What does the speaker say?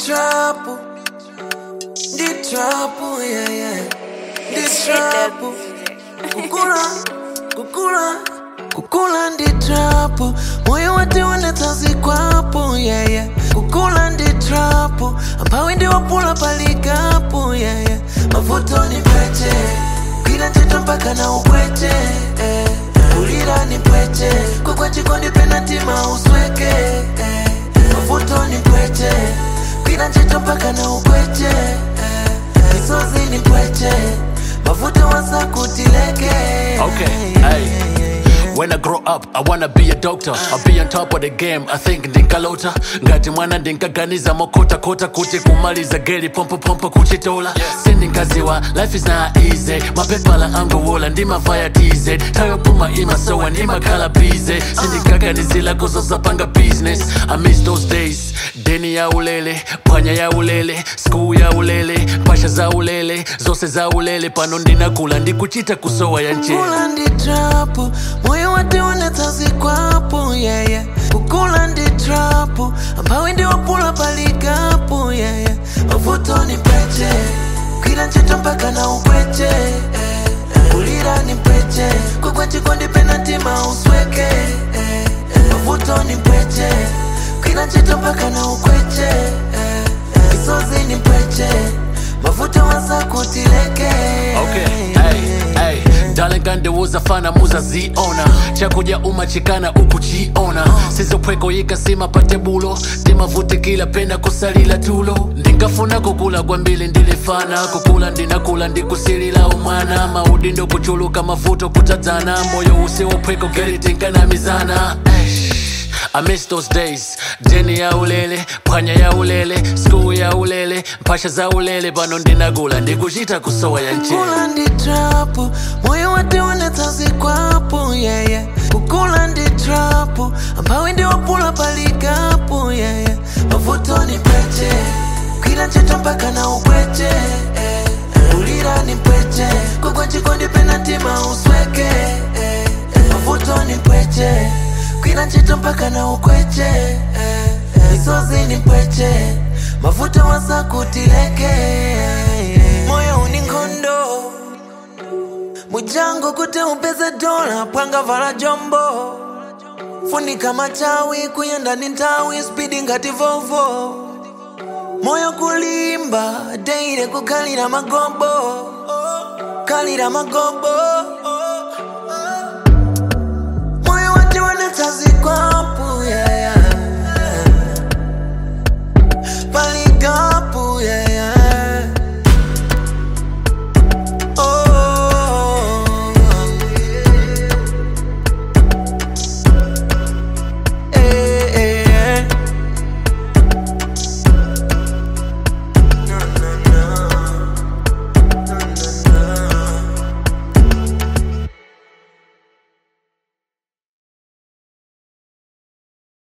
trapu, ndi trapu, yeah, yeah. Ndi trapu, kukula, kukula, kukula ndi trapu. Moyo wate unatazi kwapo, yeah, yeah. Kukula ndi trapu, ampawi ndi wapula palikapo, yeah, yeah. Mavuto ni pete, kwila ntchito mpaka na upwete, eh. Kulira ni pwete, kukwa chikondi penatima usweke, eh. Mavuto ni pwete, kwila ntchito mpaka na upwete, eh. Misozi ni pwete, mavuto wasa kutileke. Okay, hey. When I grow up, I wanna be a doctor. I'll be on top of the game. I think ndinkalota ngati mwana ndinkaganiza mokota kota kuti kumaliza geli pompo pompo kuchitola sindinkaziwa life is not easy mapepala angowola ndimavaya tz tayopuma imasowa ndimakhala busy sindinkaganizila kuzosapanga business I miss those days deni ya ulele phwanya ya ulele school ya ulele mpasha za ulele zose za ulele pano ndinakula ndikuchita kusowa ya nchele Kukula ndi trapu, moyo wate unatazi kwapo, yeah, yeah. Kukula ndi trapu, ampawi ndi wapula palikapo, yeah, yeah. Mavuto ni pete, kwila ntchito mpaka na upwete, eh. Kulira ni pete, kukwa chikondi penatima usweke, eh. Mavuto ni pete, kwila ntchito mpaka na ukwete, eh. Misozi ni pete, mavuto wasa kutileke. Okay, hey, hey. Darling kandiwuza fana muza ziona chakuja umachikana ukuchiona sizopweko yikasima patebulo timavutikila pena kusalila tulo ndingafuna kukula kwambili ndilifana kukula ndinakula ndikusilila umwana maudi ndokuchuluka mavuto kutadzana moyo usiwopweko gelitinkanamizana I miss those days deni ya ulele phwanya ya ulele school ya ulele mpasha za ulele pano ndinakula ndikuchita kusowa ya nchele Kukula ndi trapu, moyo wate unatazi kwapo, yeah, yeah. Kukula ndi trapu, ampawi ndi wapula palikapo, yeah, yeah. Mavuto ni pete, kwila ntchito mpaka na upwete, eh. Kulira ni pete, kukwa chikondi penatima usweke, eh. Mavuto ni pete, kwila ntchito mpaka na ukwete, eh. Misozi ni pete, mavuto wasa kutileke, moyo uni nkhondo mujango kuti upeze dola pwanga vala jombo funika machawi kuyenda ni nthawi spidi ngati vovo moyo kulimba deire kukhalira magobo khalira magobo